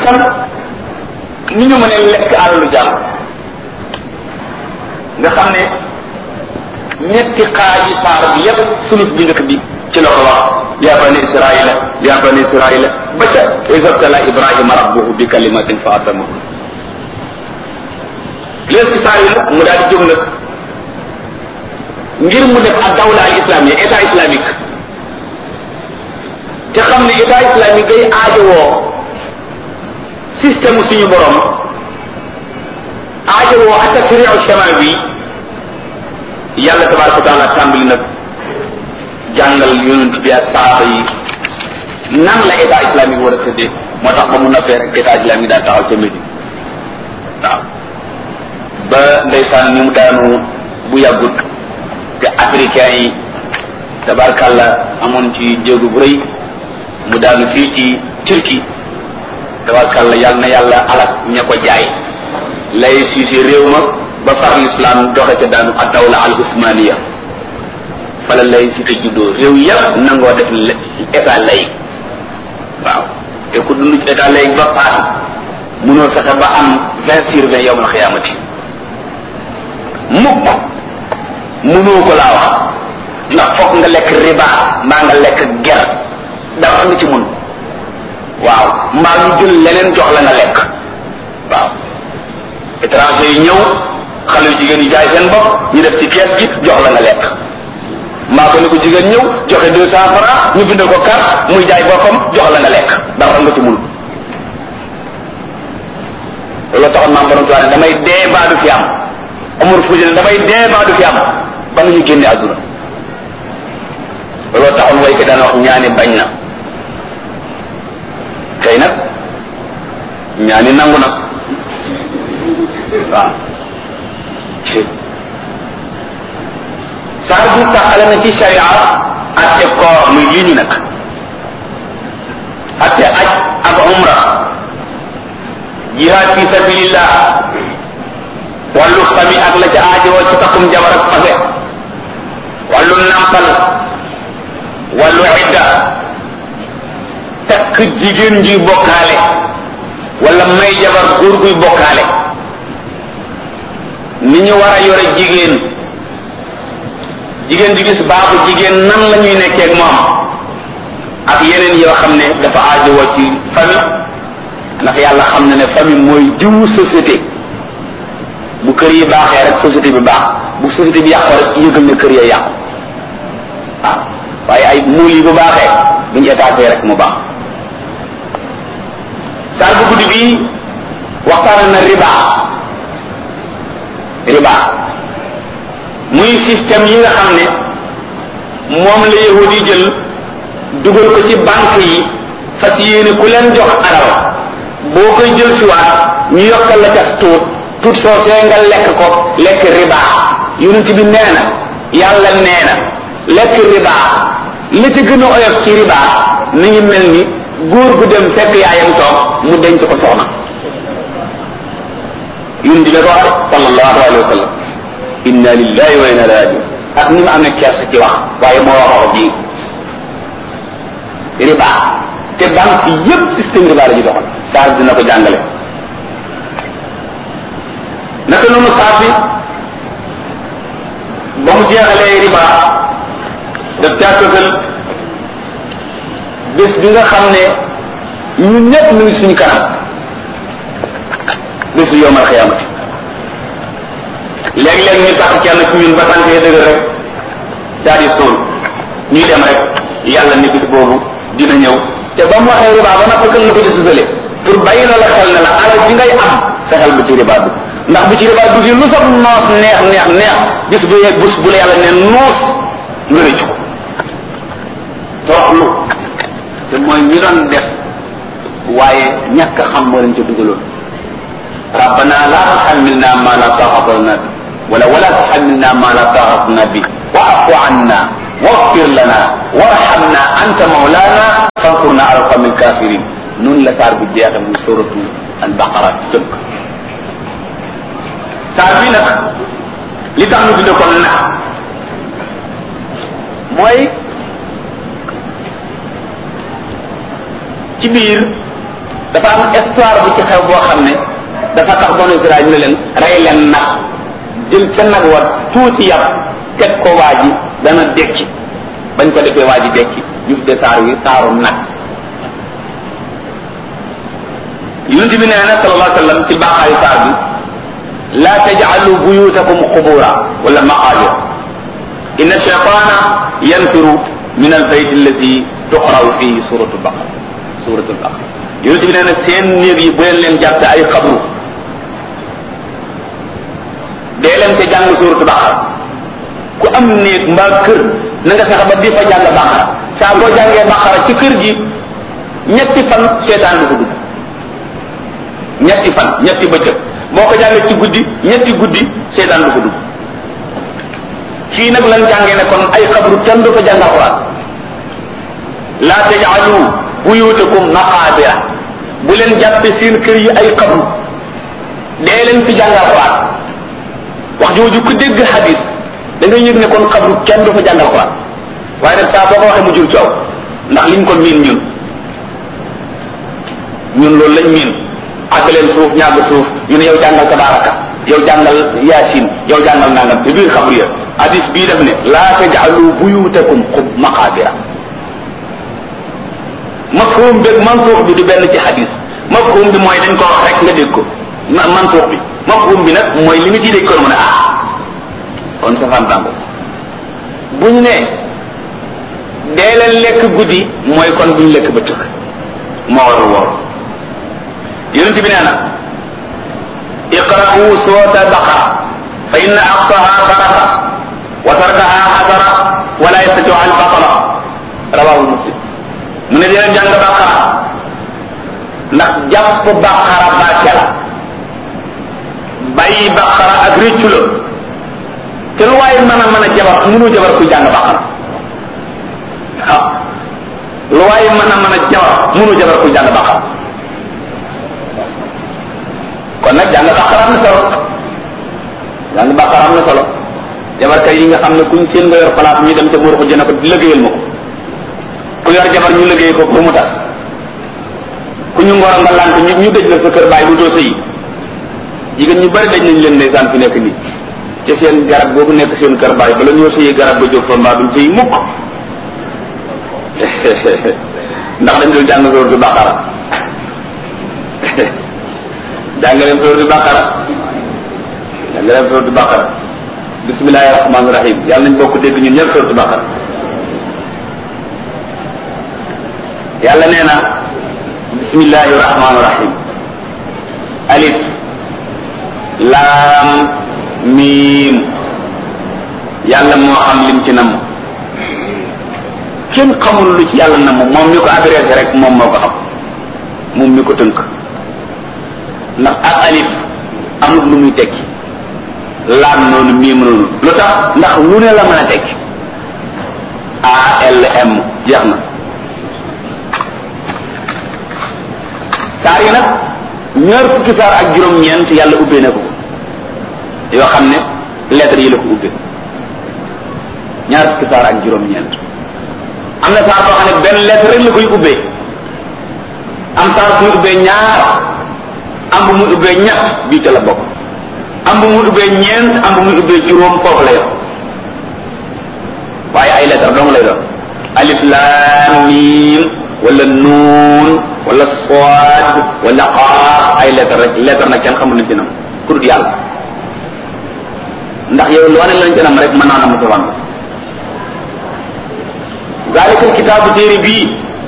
itam ni ñu mën a lekk alalu jàmm nga xam ne ñetti xaaji saar bi yépp sulus bi njëkk bi ci la ko wax ya bani israila ya bani israila ba ca isabtala ibrahima rabbuhu bi kalimatin fa atamahu léegi saar yi nag mu daal di jóg nag ngir mu def ak dawla al islamia état islamique te xam ne état islamique day aajowoo système suñu borom aajowoo ak tashriu shamal bi yàlla tabaraka wa taala tàmbali nag jàngal yonent bi ak saaba yi nan la état islamique war a tëddee moo tax ba mu noppee rek état islamique daal taxaw ca Médine waaw ba ndeysaan ni mu daanu bu yàggut te africain yi tabarkàlla amoon ci jéegu bu rëy mu daanu fii ci Turquie tabarkàlla yàlla na yàlla alak ña ko jaay lay siisi réew ma ba far l'islam doxe ca daanu ak dawla al usmaniya fala lay si te juddoo réew yëpp nangoo def état lay waaw te ku dund ci état lay ba paasi munoo fexe ba am vingt sur vingt yowmal xiyaamati mukk munoo ko laa wax ndax foog nga lekk riba mbaa nga lekk ger dara nga ci mun waaw mbaa ñu jël leneen jox la nga lekk waaw étranger yi ñëw xale yu jigéen yi jaay seen bopp ñu def ci kees gi jox la nga lekk mbaa ko ni ko jigéen ñëw joxe deux cent francs ñu bindal ko carte muy jaay boppam jox la nga lekk dara nga ci mun loolu taxoon maam borom tuwaane damay dee baa du fi am amul fuuti ne damay dee baa du fi am ba nga ñu génne àdduna looloo taxoon way ko daan wax ñaani bañ na tey nag ñaani nangu na waaw saar bi taxale na ci sharia atte koor muy lii ñu nag atte aj ak umra jihaad fi sabilillah wàllu fami ak la ca aajowoo ci takkum jabar ak fase wàllu nampal wàllu idda takk jigéen juy bokkaale wala may jabar góor guy bokkaale ni ñu war a yore jigéen jigéen ju gis baaxu jigéen nan la ñuy nekkee ak moom ak yeneen yoo xam ne dafa aajowoo ci famille ndax yàlla xam na ne famille mooy jiwu société bu kër yi baaxee rek société bi baax bu société bi yàqoo rek yëgal ne kër ya yàqu waaw waaye ay muul yi bu baaxee buñu étaté rek mu baax saal bu guddi bi waxtaan na riba riba muy système yi nga xam ne moom la yahudi yi jël dugal ko ci banque yi fas yéene ku leen jox alal boo koy jël si waat ñu yokkal la ca tuut tuut soosee nga lekk ko lekk riba yonent bi nee na yàlla nee na lekk riba la ci gën a oyof ci riba ni ngi mel ni góor gu dem fekk yaayam toog mu denc ko soxna yonent bi ko wax sallallahu alayhi wa sallam inna lillahi wa inna ilayhi rajiun ak ni mu amee kersa ci wax waaye moo wax wax ji riba te banque yépp système riba la ñu doxal saa dina ko jàngale naka noonu saa bi ba mu jeexalee riba daf caa tëgal bés bi nga xam ne ñun ñëpp ñu ngi suñu kanam bésu yowmal xiyaamati léeg-léeg ñu tax kenn ci ñun ba tànk dëgg rek daal di sóol ñuy dem rek yàlla ni bis boobu dina ñëw te ba mu waxee riba ba nag kan la ko ci susale pour bàyyi la la xel ne la alal ji ngay am fexeel bu ci riba dugg ndax bu ci riba dugg lu sab noos neex neex neex bis bu yeeg bés bu la yàlla ne noos nga rëccu ko toroxlu te mooy ñi doon def waaye ñàkk a xam moo leen ca dugaloon rabbana la tuhammilna ma la taqata lana bi wala wala tuhammilna ma la taqata lana bi wa'fu anna waghfir lana warhamna anta mawlana fansurna ala alqawmi alkafirin noonu la saar bi jeexe muy suratu al baqara ci tënk saar bi nag li tax ñu tudde ko nag mooy ci biir dafa am histoire bu ci xew boo xam ne dafa tax banu Israël ñu ne leen rey leen nag jël ca nag wa tuuti yàpp teg ko waa ji dana dekki bañ ko defee waa ji dekki ñu tuddee saar wi saaru nag yonent bi nee na sallallahu alayhi wa sallam ci baaxaayu saar bi la tajcalu buyutakum qubura wala maqaabir inna shaytana yanfiru min albayt alladi tuqraw fihi suratu baqara suratu baqara yonent bi nee na seen néeg yi bu leen leen jàppe ay xabru dee leen ca jàng suratu baqara ku am néeg mbaa kër na nga fexe ba di fa jàng baqara saa boo jàngee baqara ci kër gi ñetti fan seetaan du ko dugg ñetti fan ñetti bëccëg boo ko jàngee ci guddi ñetti guddi seetaan du ko dugg fii nag lan jàngee ne kon ay xabru kenn du fa jàng alquran la tajalu buyutakum maqaabira bu leen jàppe seen kër yi ay xabru dee leen fi jàng alquran wax jooju ku dégg hadis da nga yëg ne kon xabru kenn du fa jàng alquran waaye nag saa boo ko waxee mu jur coow ndax liñ ko miin ñun ñun loolu lañ miin ak leen suuf ñàgg suuf ñu ne yow jàngal tabaraka yow jàngal yaasin yow jàngal nangam te biir xabru ya hadis bii def ne laa tajalu buyutakum xub maqaabira mafhum beeg mansuux bi du benn ci hadis mafhum bi mooy dañ ko wax rek nga dégg ko mansuux bi mafhum bi nag mooy li nga ciy dégg ko mu ne ah kon safaan tàngo bu ñu ne dee leen lekk guddi mooy kon bu ñu lekk ba tëkk moo war a woor yonent bi nee na iqra'u surata baqara fa inna aqsaha baraka wa tarkaha xasara wala yastatiu al batala rawahu muslim mu ne dina jàng baqara ndax jàpp baqara barke la bàyyi baqara ak réccu la te lu waaye mën a mën a jabar mënu jabar kuy jàng baqara waaw lu waaye mën a mën a jabar mënu jabar kuy jàng baqara kon nag jàng baqara am na solo jàng baqara am na solo jabarkat yi nga xam ne kuñ seen nga yor place ñu dem ca buur ko jëne ko liggéeyal ma ko ku yor jabar ñu liggéey ko pour mu tas ku ñu ngoro nga lant ñu ñu dëj la sa kër bàyyi bu doo sëyi jigéen ñu bari dañ nañ leen ndeysaan fi nekk nii ci seen garab boobu nekk seen kër bàyyi bala ñoo sëyi garab ba jóg fa mbaa duñ sëyi mukk ndax dañ dul jàng sóor du baqara jàng leen sóor du baqara jàng leen sóor du baqara bismillahi rahmaani rahim yàlla nañ bokk dégg ñun ñëpp sóor du baqara yàlla nee na bismillahi rahmaani rahim alif laam miim yàlla moo xam lim ci namm kenn xamul lu ci yàlla namm moom mi ko adressé rek moom moo ko xam moom mi ko tënk ndax ak alif amul lu muy tekki laam noonu miim noonu lu tax ndax lu ne la mën a tekki ALM jeex na saar yi nag ñaar fukki saar ak juróom-ñeent yàlla ubbee na ko yoo xam ne lettres yi la ko ubbee ñaar fukki saar ak juróom-ñeent am na saar boo xam ne benn lettre rek la koy ubbee am saar bu muy ubbee ñaar am bu muy ubbee ñett bii ca la bokk am bu muy ubbee ñeent am bu muy ubbee juróom foofu la yor waaye ay lettre dong lay doon alif laam miim wala nuun wala sood wala xaaf ay lettre rek lettre nag kenn xamul nañ ci nam ku dul yàlla ndax yow loo ne lañ ci nam rek mën naa na mu wan zaalikal kitaabu téere bii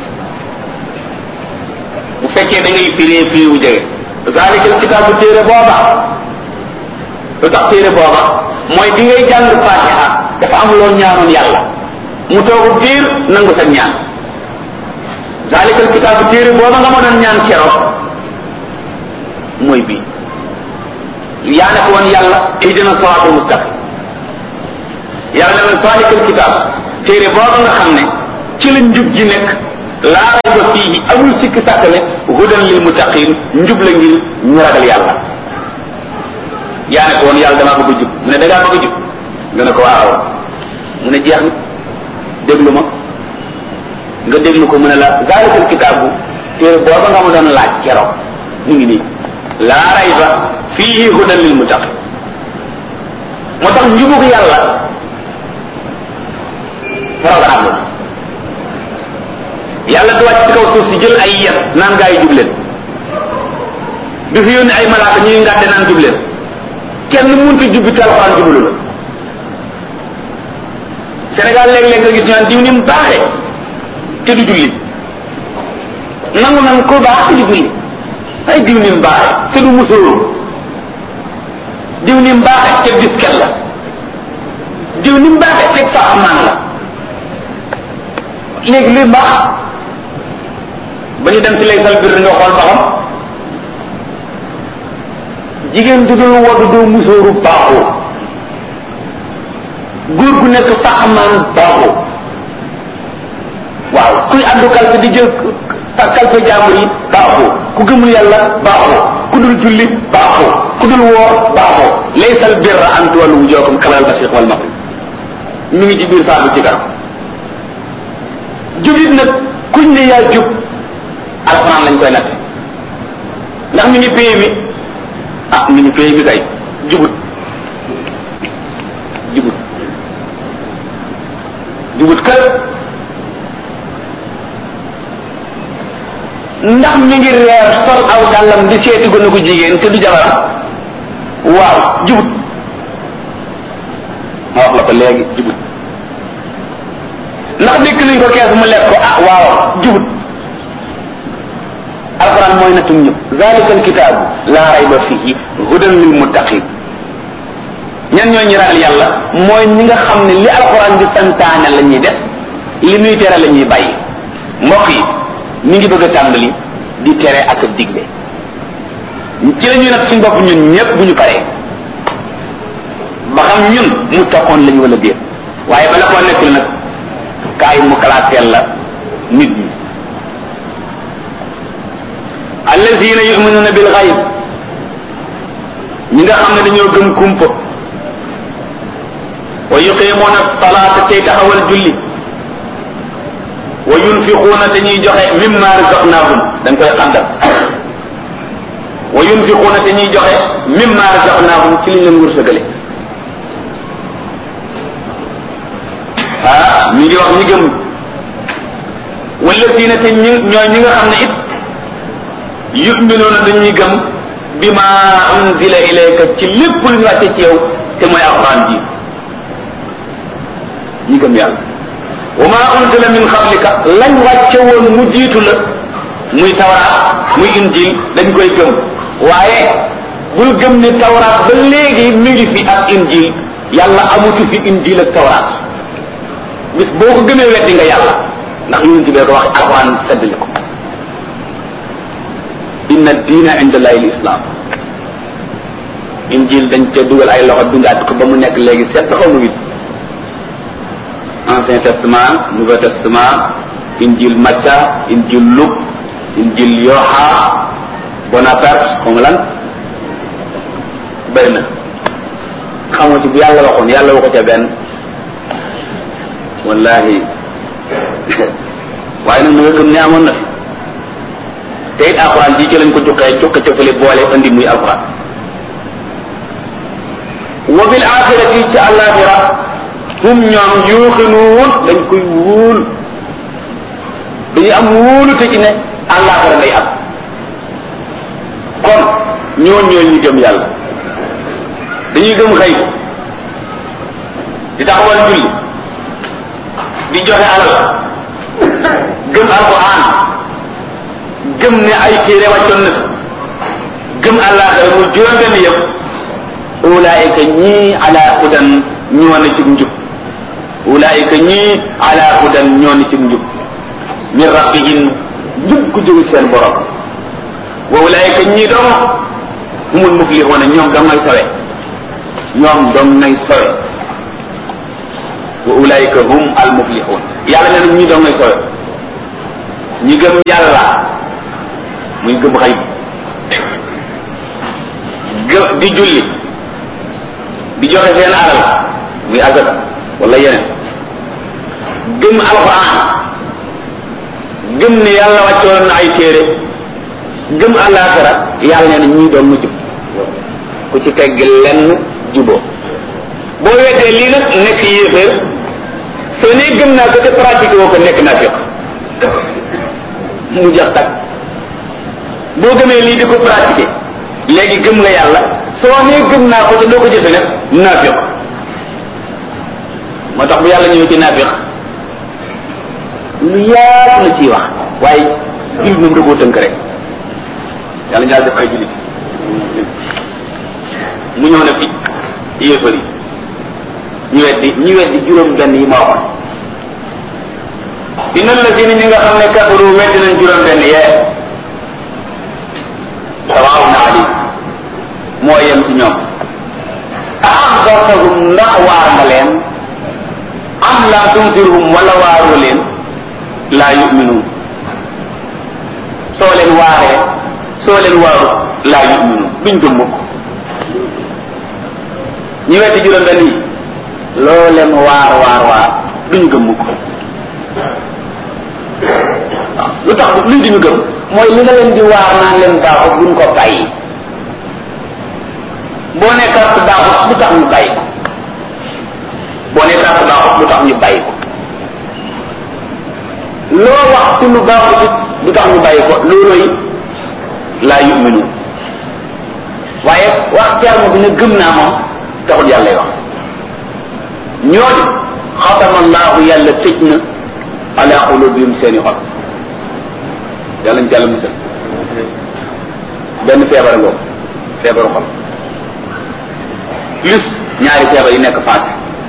bu fekkee da ngay firee firi wu jege zaalikal kitaabu téere booba lu tax téere booba mooy bi ngay jàng fatiha dafa am loo ñaanoon yàlla mu toogu diir nangu sa ñaan zaalikal kitaabu téere booba nga ma doon ñaan keroog mooy bii yaa ne ko woon yàlla ihdina siraatal mustaqim yàlla ne woon zaalikal kitaab téere booba nga xam ne ci la njub ji nekk laa rayba fiihi amul sikki sàkk ne hudan lil muttaqin njub la ngir ñu ragal yàlla yaa ne ko woon yàlla damaa bëgg a jub mu ne da ngaa bëgg a jub nga ne ko waaw mu ne jeex na déglu ma nga déglu ko mu ne la zaalikal kitaabu téere booba nga ma doon laaj keroog mu ngi nii laa rayba fiihi hudan lil muttaqin moo tax njubug yàlla programme la yàlla du wàcc ci kaw suuf si jël ay yet naan gaa yi jub leen du fi yónni ay malaaka ñuy ngàdde naan jub leen kenn mënut a jubbi te alxuraan jubalu la Sénégal léeg-léeg nga gis ñu naan diw ni mu baaxee te du julli nangu nan ko baax te du julli ay diw ni mu baaxee te du musóoru diw ni mu baaxee te diskel la diw ni mu baaxee te faaxamaan la léegi luy baax ba ñu dem ci lay sal bir nga xool ba xam jigéen du dul woddu doo musóoru baaxoo góor gu nekk faaxamaan baaxoo waaw kuy addu kalpe di jël kalpe jaambur yi baaxoo ku gëmul yàlla baaxoo ku dul julli baaxoo ku dul woor baaxoo laysal birra an tuwallu wujuhakum qibala al-mashriq wal maghrib mi ngi ci biir saabu ci kanam jubit nag kuñ ne yaa jub alxuraan lañ koy natte ndax mi ngi pay mi ah mi ngi pay mi kay jubut jubut jubut kër ndax mi ngi reer sol aw dàllam di seeti gone ko jigéen te du jabar waaw jubut ma wax la ko léegi jubut ndax dikk nañ ko kees mu lekk ko ah waaw jubut alquran mooy nattum ñëpp zalika alkitaabu laa rayba fihi hudan lil muttaqin ñan ñoo ñi ragal yàlla mooy ñi nga xam ne li alquran di santaane la ñuy def li muy tere la ñuy bàyyi mbokk yi mi ngi bëgg a tàmbali di tere ak a digle ci la ñuy nag suñ bopp ñun ñëpp bu ñu paree ba xam ñun mu toqoon lañu wala déet waaye bala koo nekkul nag kaay mu kalaateel la nit ñi allazina yuminuna bil xayb ñi nga xam ne dañoo gëm kumpa wa yuqimuna salaata tey taxawal julli wa yunfiquuna te ñuy joxe mimma razaqnahum dañ koy xaddam wa yunfiquuna te ñuy joxe mimma razaqnahum ci liñ leen wërsëgale ah mi ngi wax ñi gëm wallazina te ñi ñooy ñi nga xam ne it yuminuuna dañuy gëm bima unzila ilayka ci lépp lu ñu wàcce ci yow te mooy alquran ji ñi gëm yàlla wa ma unzila min qablika lañ wàcce woon mu jiitu la muy tawraat muy injil dañ koy gëm waaye bul gëm ni tawraat ba léegi mi ngi fi ak injil yàlla amutu fi injil ak tawraat bis boo ko gëmee weddi nga yàlla ndax yonent bi ko wax alquran seddali ko inna diina inda allahi lislam injil dañ ca dugal ay loxo dundaat ko ba mu nekk léegi sept xaw ma huit ancien testament nouveau testament injil Macca injil Luc injil Yoha Bonaparte comme lan bëri na xamoo ci bu yàlla waxoon yàlla waxu ca benn wallahi waaye nag na nga gëm ne amoon na fi te it alxuraan ji ci lañ ko jukkee jukka ca fële boole andi muy alxuraan wa bil axirati ci àllaaxira hum ñoom yuuxinuun dañ koy wóolu dañuy am wóolu te ci ne àllaaxira day am kon ñooñ ñooy ñu gëm yàlla dañuy gëm xëy di taxawal julli di joxe alal gëm alquran gëm ne ay téere wàccoon na gëm àllaaxira mu juróom benn yëpp ulaayika ñii ala hudan ñoo na ci njub ulaayika ñii ala hudan ñoo na ci njub min rabbihim njub ku jóge seen borom wa ulaayika ñii doom humul muflixuuna ñoom dong ngay sawe ñoom dong ngay sawe wa ulaayika hum al muflixuun yàlla nee na ñii dong ngay sawe ñi gëm yàlla muy gëm xëy gë di julli di joxe seen alal muy azaka wala yeneen gëm alquran gëm ne yàlla wàccoon na ay téere gëm àllaaxira yàlla nee na ñii doon mu jub ku ci tegg lenn juboo boo weetee lii nag nekk yéeféer soo nee gëm naa ko te pratique woo ko nekk naa fiq mu jax tak boo gëmee lii di ko pratiquer léegi gëm nga yàlla soo nee gëm naa ko te doo ko jëfe nag naafiq moo tax bu yàlla ñëw ci naafiq lu yaatu la ciy wax waaye jullit moom da koo tënk rek yàlla ñaar def ay jullit mu ñëw nag ci yéefar yi ñu weddi ñu weddi juróom benn yi ma waxoon inna alladina ñi nga xam ne kafaru weddi nañ juróom benn yee sawaawun alayhim moo yem ci ñoom a axdartahum ndax waar nga leen am lam tunzirhum wala waaroo leen laa yuminuun soo leen waaree soo leen waaru laa yuminuun duñ gëm mukk ñi weddi juróom benn yi loo leen waar waar waar duñ gëm mukk waaw lu tax luñ duñu gëm mooy li nga leen di waar naan leen baaxut buñ ko bàyyi boo ne carte baaxut lu tax ñu bàyyi ko boo ne carte baaxut lu tax ñu bàyyi ko loo wax ci lu baaxut it lu tax ñu bàyyi ko loolooy laa yuminu waaye wax terme bi ne gëm naa moom taxul yàlla lay wax ñooñu xatama allahu yàlla tëj na ala qulubihim seeni xol yàlla ñu jàll musal benn feebar ngoo feebaru xol plus ñaari feebar yi nekk faat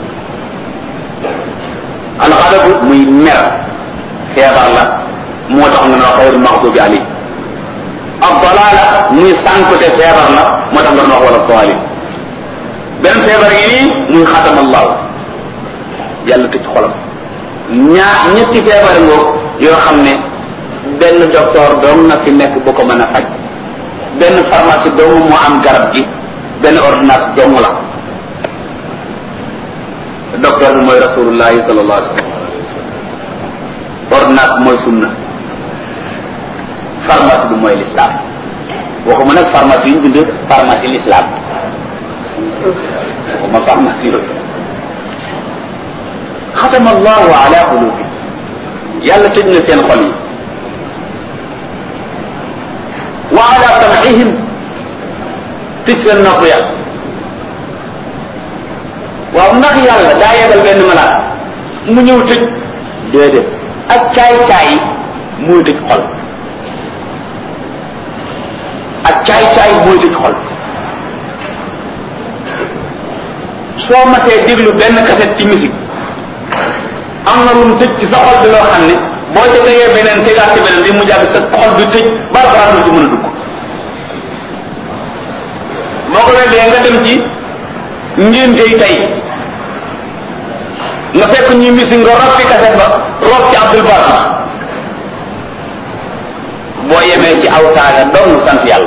alxadabu muy mer feebar la moo tax nga ne wax xayrul maxdubi ali ak dalaala muy sànkute feebar la moo tax nga ne wax wala daalin benn feebar yi nii muy xatama allahu yàlla tëj xolam ñaar ñetti feebar ngoo yoo xam ne benn docteur doom na fi nekk bu ko mën a faj benn pharmacie doomu moo am garab gi benn ordonnance doomu la docteur bi mooy rasulullahi sallallahu alayhi wa sallam ordonnance bi mooy sunna pharmacie bi mooy l'islam waxuma nag pharmacie yi ñu bind pharmacie l'islam waxuma pharmacie yooyu xatama allahu ala qulubi yàlla tëj na seen xol yi wa ala sam'ihim tëj seen nopp ya waaw ndax yàlla daa yegal benn malaat mu ñëw tëj déedéet ak caay-caay mooy tëj xol ak caay-caay mooy tëj xol soo matee déglu benn cassette ci musique am na lu mu tëj ci sa xol bi loo xam ne boo ca tegee beneen tegaat ci beneen bi mu jàpp sa xol bi tëj ba alxuraan lu ci mën a dugg boo ko weddee nga dem ci ngéntey tey nga fekk ñuy misi nga rob fi kaset ba rob ci Abdul Barma boo yemee ci aw saaga dong sant yàlla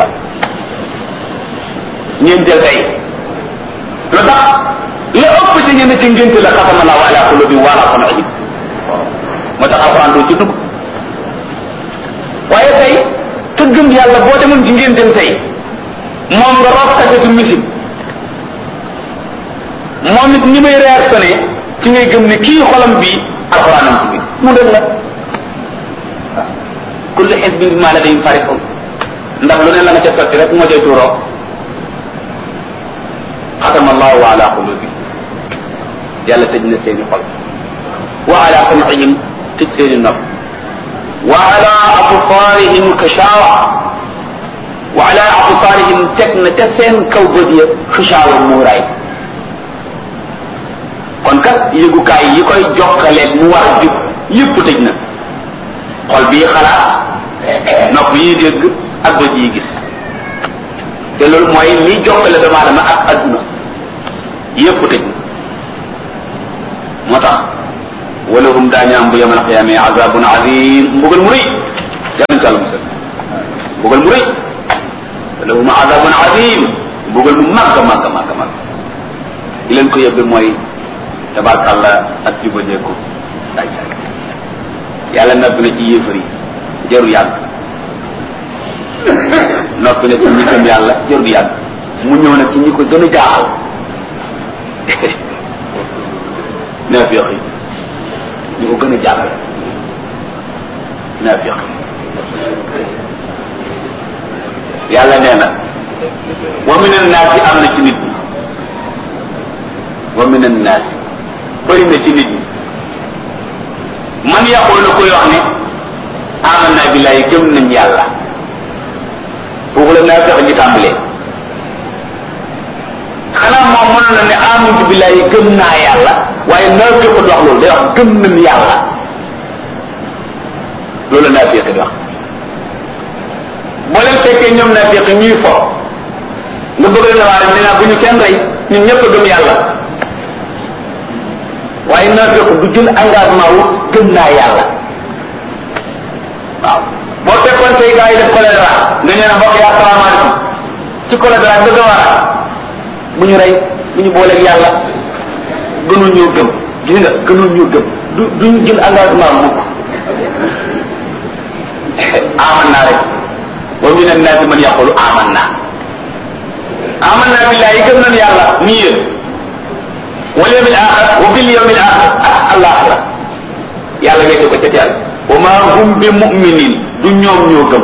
ngénteel tey lu tax la ëpp ci ñenn ci ngénte la xatama la ala qulubi wala sam'ihim moo tax alxuraan doo ci dugg waaye tey te gëm yàlla boo demoon ci ngénteem tey moom nga rob kasetu musique moom it ni may réactionné ci ngay gëm ne kii xolam bi alxuraanam ci bi mu dem la kullu xisbin bi ma ladayhim farihun ndax lu ne la nga ca sotti rek moo cay tuuroo xatama allahu ala qulubi yàlla tëj na seeni xol wa ala sam'ihim tëj seeni nopp wa ala absaarihim xishaawa wa ala absaarihim teg na ca seen kaw bët ya xishaawa muuraay kon kat yëgukaay yi koy jokkaleeg mu war a jub yëpp tëj na xol bii xalaat nopp yi dégg ak bët yi gis te loolu mooy liy jokkale doomu aadama ak adduna yëpp tëj na moo tax walahum daañu am bu yamal xiyaame azabun azim mbugal mu rëy yàlla ci àlla musal mbugal mu rëy walahum azabun azim mbugal mu màgg màgg màgg màgg li leen ko yóbbe mooy tabarkàlla ak jubadeeku daay yàlla nabb na ci yéefar yi jarul yàgg noppi na ci ñi gëm yàlla jarul yàgg mu ñëw nag ci ñi ko gën a jaaxal naafiq yi ñi ko gën a jaaxal naafiq yàlla nee na wa min annaasi am na ci nit ñi wa min annaasi bëri na ci nit ñi man yaqulu koy wax ne amanna billahi gëm nañ yàlla foofu la naa fexe ñu tàmbalee xanaa moom mënoon na ne amantu billahi gëm naa yàlla waaye naa fexe di wax loolu day wax gëm nañ yàlla loolu la naa fexe di wax boo leen fekkee ñoom naa fexe ñuy fo nga bëgg leen waa ne naa bu ñu kenn rey ñun ñëpp a gëm yàlla waaye naa fekk du jël engagement wu gëm naa yàlla waaw boo fekkoon say gars yi def choléra nga ñëw ne mbokk yi asalaamaaleykum ci choléra bëgg a war a bu ñu rey bu ñu booleeg yàlla gënul ñoo gëm gis nga gënul ñoo gëm du duñu jël engagement mukk aman naa rek wa min annaasi man yaqulu aman naa aman naa billahi gëm nañ yàlla nii yéen wal yawmil axir wa bil yawmil axir ah alaxira yàlla wéete ko ca teel wa ma hum bi muminin du ñoom ñoo gëm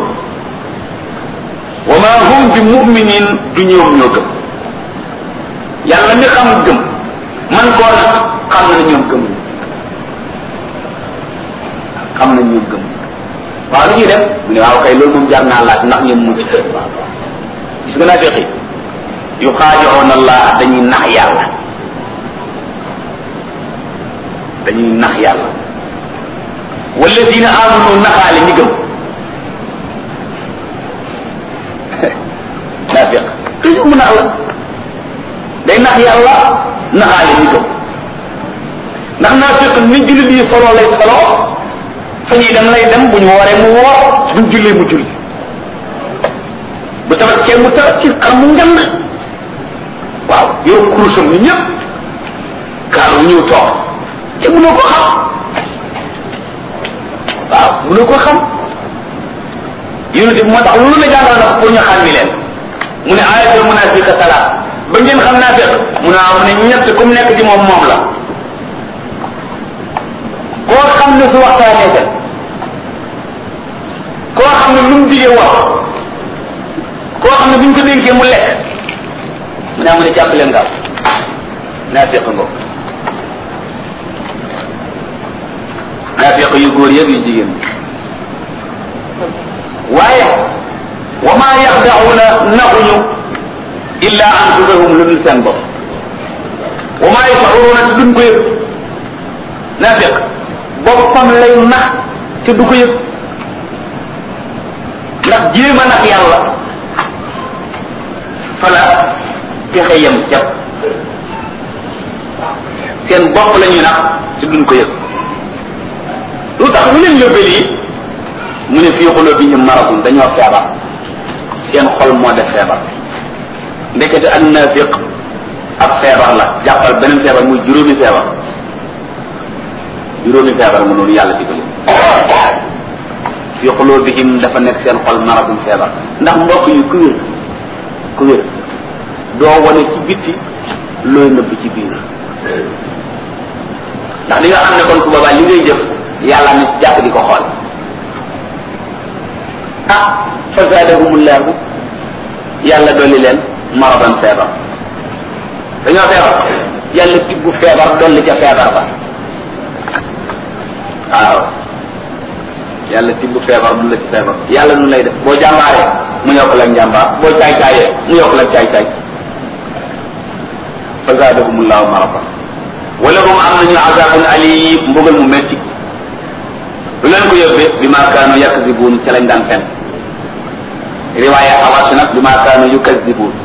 wa ma hum bi muminin du ñoom ñoo gëm yàlla mi xam gëm man koo nag xam na ñoom gëm xam na ñoom gëm waaw lu ñuy def mu ne waaw kay loolu moom jar naa laaj ndax ñoom mucc gis nga naa feqi yu xaajoon allah dañuy nax yàlla dañuy nax yàlla walladina amanu naxaale ñi gëm naafiq toujours mu nax la day nax yàlla naxaale ñi gëm ndax naafiq ni jullit yi solo lay solo fa ñuy dem lay dem bu ñu wooree mu woor buñ jullee mu julli bu tabaskee mu tabaski xam mu ngand waaw yow kurusam ni ñëpp kaal wu ñëw toog te mënoo ko xam waaw mënoo ko xam yonent bi moo tax loolu la jàngal na ko pour ñu xam ni leen mu ne ayatul munafiqa salaat ba ngeen xam naa fekk mu ne am ne ñett ku mu nekk ci moom moom la koo xam ne su waxtaanee gën koo xam ne lu mu digee wax koo xam ne bu ñu ko dénkee mu lekk mu ne amu ne jàpp leen gaaw naa fekk nga naafiq yu góor yëpp yu jigéen waaye wa ma yaxdauna naxuñu illa anfusahum lu dul seen bopp wa ma yashuruna te duñ ko yëg naafiq boppam lay nax te du ko yëg ndax jéem a nax yàlla fala pexe yem jàpp seen bopp la ñuy nax te duñ ko yëg lu tax lu leen yóbbee lii mu ne fii xulubihim maradun dañoo feebar seen xol moo def feebar ndekete ak naafiq ak feebar la jàppal beneen feebar muy juróomi feebar juróomi feebar mu noonu yàlla digali fii xulubihim dafa nekk seen xol maradun feebar ndax mbokk yu ku wér ku wér doo wane ci bitti looy nëbb ci biir ndax li nga xam ne kon su boobaa li ngay jëf yàlla ni jàpp di ko xool ah fa zaadahumullahu yàlla dolli leen maradan feebar dañoo feebar yàlla tibbu feebar dolli ca feebar ba waaw yàlla tibbu feebar dolli ca feebar yàlla nu lay def boo jàmbaaree mu yokk la njàmbaar boo caay caayee mu yokk la caay caay fa zaadahumullahu maradan wala hum am nañu azabun alim mbugal mu metti lu leen ko yóbbee bi ma kaanu yakzibuun ca lañ daan fen riwaaya awas nag bi ma kaanu yukazibuun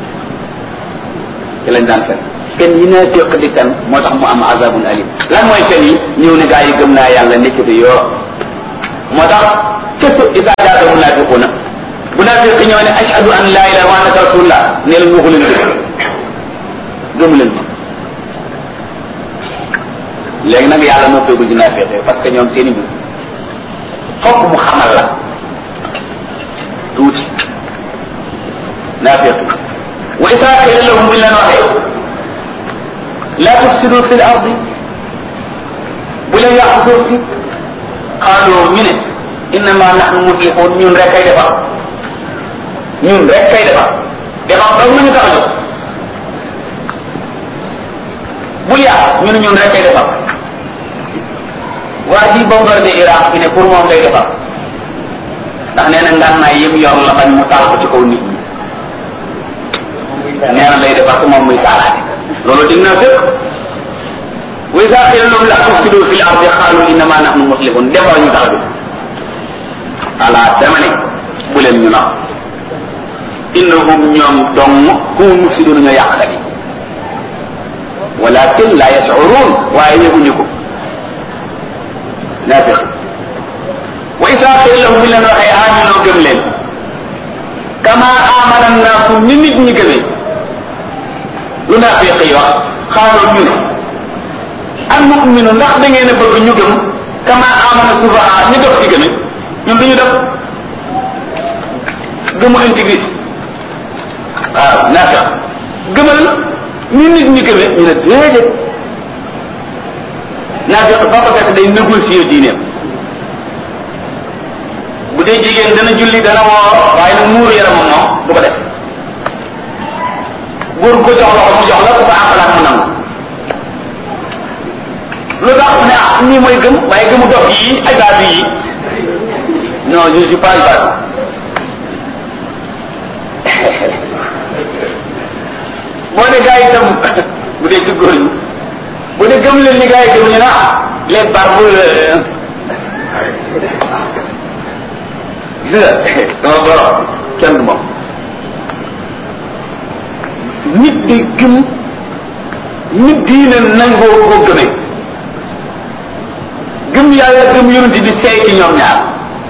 ca lañ daan fen fen yi naa féq di fen moo tax mu am azabun alim lan mooy fen yi ñëw ne gaa yi gëm naa yàlla nekk fi yoo moo tax fësu isa jaata munafiquuna munafiq ñëw ne ashhadu an la ilaha wa annaka rasulullah ne leen waxu leen dëgg gëmu leen ma léegi nag yàlla moo feegul ci naafiq parce que ñoom seeni mbir fokk mu xamal la tuuti naafiq wa isaa qila lahum buñ leen waxee la tufsidu fi l ardi bu leen yàq suuf si xaaloo ñu ne innama nahnu muslihun ñun rek kay defar ñun rek kay defar defar daw nañu tax a jóg bul yàq ñu ne ñun rek kay defar waa ji bombardé Iraq bi ne pour moom lay defar ndax nee na ngànnaay yëpp yor la bañ mu taal ko ci kaw nit ñi nee na lay defar ko moom muy taalaate loolu dig naa fépp wa iza qila lahum la tufsidu fil ardi qalu innama nahnu muslihun defar ñu tax a jóg ala dama ne bu leen ñu nax innahum ñoom dong hum mufsidun ñoo yàqkat yi walakin la yashurun waaye yëguñu ko naafiq wa isa qila lahum bi leen waxee aminoo gëm leen kama amana naasu ni nit ñi gëmee lu naafiq yi wax xaaloo ñu ne an nu'minu ndax da ngeen a bëgg ñu gëm kama amana sufaha ñu dof ci gëme ñun duñu def gëmu intégrité waaw naafiq gëmal ni nit ñi gëme ñu ne déedéet naafiq ba ko fekk day négocier diineem bu dee jigéen dana julli dana woor waaye nag muuru yaramam moom du ko def góor ko jox loxo mu jox la ku ko àqalaat mu nangu lu tax ne ah nii mooy gëm waaye gëmu dox yi ay baatu yi non je suis pas baatu boo ne gars yi itam bu dee ci góor ñi bu dee gëm leen ni gars yi gëm ñu na les barbes gis nga sama borom kenn du moom nit di gëm nit diine nangoo ko gëmee gëm yàlla gëm yonent di seey ci ñoom ñaar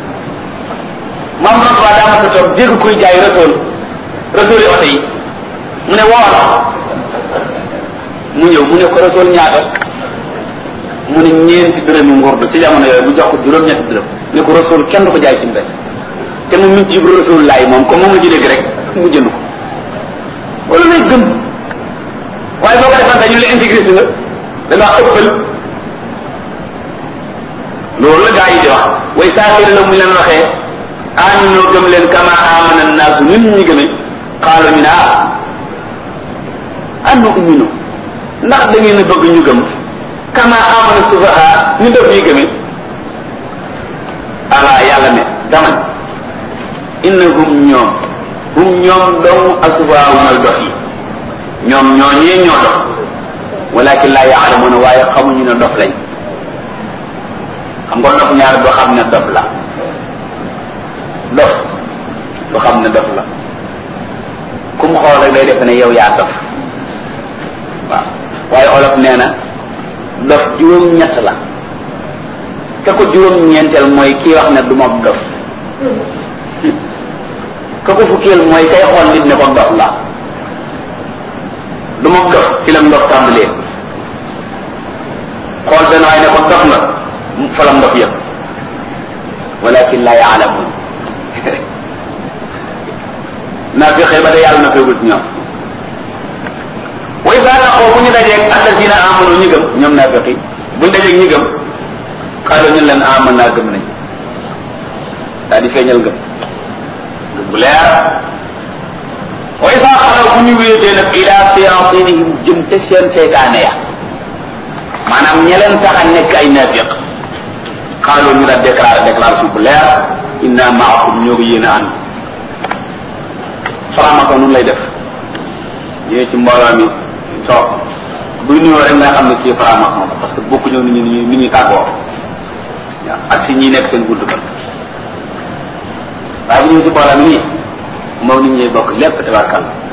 maam Rasuul daa ma sa toog dégg koy jaay rasool rasool yi oto yi mu ne woo la mu ñëw mu ne ko rasool ñaata mu ne ñeenti dërëmi ngurdu ci jamono yooyu bu jox ko juróom-ñetti dërëm ne ko rasool kenn du ko jaay ci mbéy te moom mi ngi ci rasool laay moom comme moom la ci dégg rek mu jënd ko wala lay gëm waaye boo ko defante ñu la intégré si nga da ngaa ëppal loolu la gaa yi di wax way saafiri la mu leen waxee aminoo gëm leen kama amana naasu nit ñi gëme xaalo ñu ne ah an nu'minu ndax da ngeen a bëgg ñu gëm kama amana sufaha ñu def yi gëme ala yàlla ne dama innahum ñoom hum ñoom dong asubaaw ñooy dox yi ñoom ñoo ñee ñoo dox walakin laa yaalamuna waaye xamuñu ne dof lañ xam nga dof ñaar doo xam ne dof la dof du xam ne dof la ku mu xool rek day defe ne yow yaa dof waaw waaye olof nee na dof juróom-ñett la ka ko juróom-ñeenteel mooy kii wax ne du ma dof ka ko fukkeel mooy kay xool nit ne ko dof la du ma dof ci la ndof tàmbalee xool benn waay ne ko dof nga fa la ndof yëpp walakin la yaalamun naa fi xëy ba de yàlla na koy wut ñoom wa isa laqoo bu ñu dajeeg alladina amanu ñu gëm ñoom naa feqi buñ dajeeg ñi gëm xaaral ñu leen aman naa gëm nañ daal di feeñal gëm gëm bu leer wa isa xalaw bu ñu wéetee nag ila siratinihim jëm te seen seytaane ya maanaam ña leen tax a nekk ay naafiq xaaloo ñu daal déclaré déclaration bu leer inna maakum ñoo ko yéen a ànd faramako nun lay def ñëwee ci mbooloo mi toog buy nuyoo rek nga xam ne kii faramako la parce que bokku ñëw ni ñu ni ñuy tàggoo waaw ak si ñi nekk seen gudd kan waaye bu ñëw ci mbooloo mi nii moom nit ñuy bokk lépp tabarkal